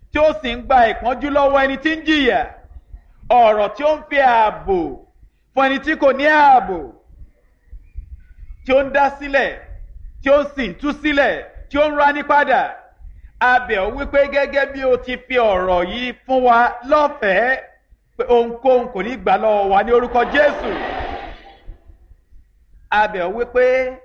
tí ó sì ń gba ìpọ́njú lọ́wọ́ ẹni tí ń jìyà ọ̀rọ̀ tí ó ń fi ààbò fún ẹni tí kò ní ààbò tí ó ń dá sílẹ̀ tí ó sì ń tú sílẹ̀ tí ó ń rání padà abẹ̀ ọ́ wípé gẹ́gẹ́ bí o ti fi ọ̀rọ̀ yìí fún wa lọ́fẹ̀ẹ́ pé ohunkóhun kò ní gbà lọ́wọ́ wa ní orúkọ Jésù abẹ̀ ọ́ wípé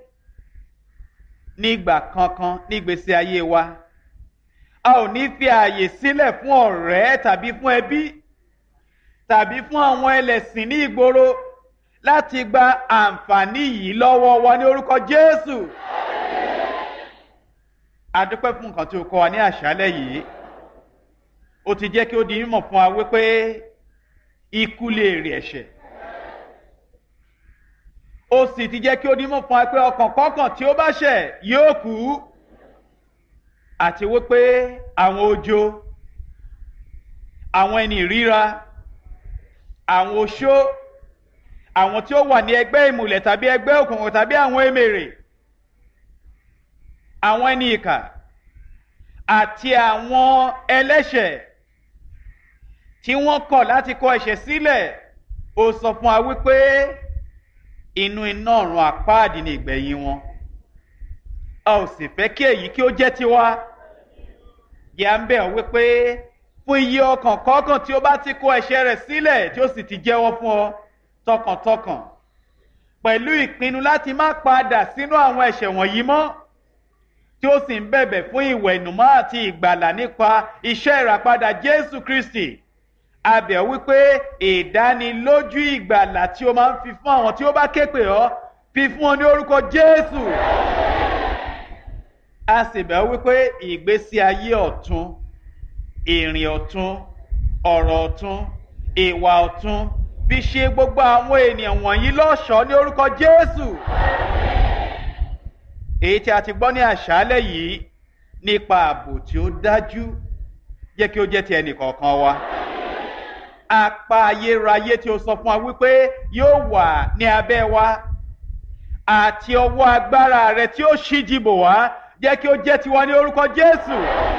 nígbà kankan nígbèsí ayé wa a ò ní fi ààyè sílẹ̀ fún ọ̀rẹ́ tàbí fún ẹbí tàbí fún àwọn ẹlẹ́sìn ní ìgboro láti gba àǹfààní yìí lọ́wọ́ wa ní orúkọ Jésù. A dúpẹ́ fún nǹkan tí o kọ́ wa ní àṣálẹ́ yìí. O ti jẹ́ kí ó di mímọ̀ fún wa wípé ikú lè rí ẹ̀ṣẹ̀. O sì ti jẹ́ kí ó di mímọ̀ fún wa pé ọkàn kọ́kàn tí ó bá ṣẹ̀ yóò kú. Àti wípé àwọn ojo, àwọn ẹni ìríra, àwọn oṣó àwọn tí ó wà ní ẹgbẹ́ ìmùlẹ̀ tàbí ẹgbẹ́ òkùnkùn tàbí àwọn emèrè àwọn ẹni ìkà àti àwọn ẹlẹ́ṣẹ̀ tí wọ́n kọ̀ láti kọ ẹ̀ṣẹ̀ sílẹ̀ ó sọ fún wa wípé inú iná ọ̀run àpáàdì ni ìgbẹ̀yìn wọn a ò sì fẹ́ kí èyí kí ó jẹ́ tiwa yà ń bẹ̀ ọ́ wípé fún iye ọkàn kọ̀ọ̀kan tí ó bá ti kọ ẹ̀ṣẹ̀ rẹ̀ sílẹ̀ tí ó sì ti jẹ́wọ́ fún ọ tọkàntọkàn pẹ̀lú ìpinnu láti má padà sínú àwọn ẹ̀ṣẹ̀ wọ̀nyí mọ́ tí ó sì ń bẹ̀bẹ̀ fún ìwẹ̀nùmọ́ àti ìgbàlà nípa iṣẹ́ ìràpadà Jésù Kristi abẹ̀ wípé ìdánilójú ìgbàlà tí ó máa ń fi fún àwọn tí ó bá ké pè ọ́ fi fún ọ ní orúkọ Jésù a sì bẹ̀ wípé ìgbésí ayé ọ̀tun ìrìn ọ̀tun ọ̀rọ̀ ọ̀tun ìwà ọ̀tun fi ṣe gbogbo àwọn ènìyàn wọ̀nyí lọ́ṣọ̀ọ́ ní orúkọ Jésù. èyí tí a ti gbọ́ ní àṣálẹ̀ yìí nípa ààbò tí ó dájú jẹ́ kí ó jẹ́ ti ẹnì kọ̀ọ̀kan wa. apá ayérayé tí ó sọ fún wa wípé yóò wà ní abẹ́ wa àti ọwọ́ agbára rẹ̀ tí ó ṣíji bò wá jẹ́ kí ó jẹ́ tiwa ní orúkọ Jésù.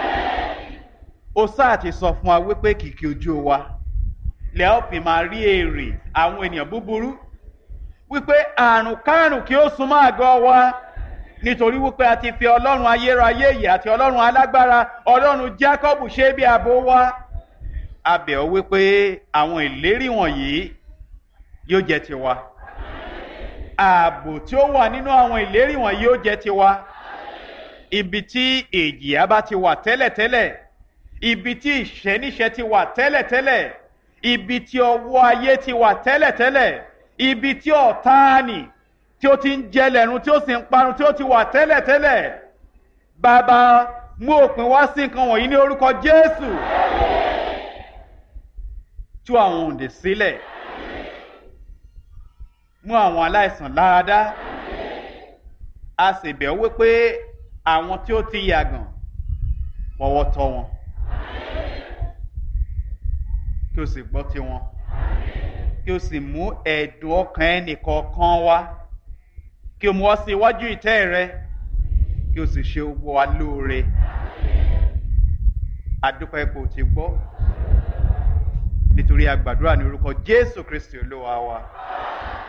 ó sáà ti sọ fún wa wípé kìkì ojú wa lẹ́ ọ́ fi máa rí èrè àwọn ènìyàn búburú wípé àrùn kárùn kí ó súnmọ́ àgọ́ wa nítorí wípé a ti fi ọlọ́run ayérayé yìí àti ọlọ́run alágbára ọlọ́run Jákọ́bù ṣe bí ààbò wa a bẹ̀ ọ́ wípé àwọn ìlérí wọ̀nyí yóò jẹ́ tiwa ààbò tí ó wà nínú àwọn ìlérí wọ̀nyí yóò jẹ́ tiwa ibi tí èjìyà bá ti wà tẹ́lẹ̀tẹ́lẹ̀ ibi tí ìṣẹ́níṣẹ́ ti wà tẹ́lẹ̀tẹ́lẹ̀ ibi tí ọwọ́ ayé ti wà tẹ́lẹ̀tẹ́lẹ̀ ibi tí ọ̀táàní tí ó ti ń jẹ lẹ́run tí ó sì ń parun tí ó ti wà tẹ́lẹ̀tẹ́lẹ̀ bàbá mú òpin wá sí nǹkan wọ̀nyí ní orúkọ Jésù tú àwọn òǹdè sílẹ̀ mú àwọn aláìsàn láradá a sì bẹ̀ wípé àwọn tí ó ti yàgàn fọwọ́ tọ́ wọn kí o sì gbọ́ tiwọn kí o sì mú ẹ̀dùn ọkàn ẹnìkọ̀ọ̀kan wá kí o mú ọ sí iwájú ìtẹ́ rẹ kí o sì ṣe gbogbo wa lóore adúpẹ́ ipò tí gbọ́ nítorí a gbàdúrà ní orúkọ Jésù Kristi Olúwa wa.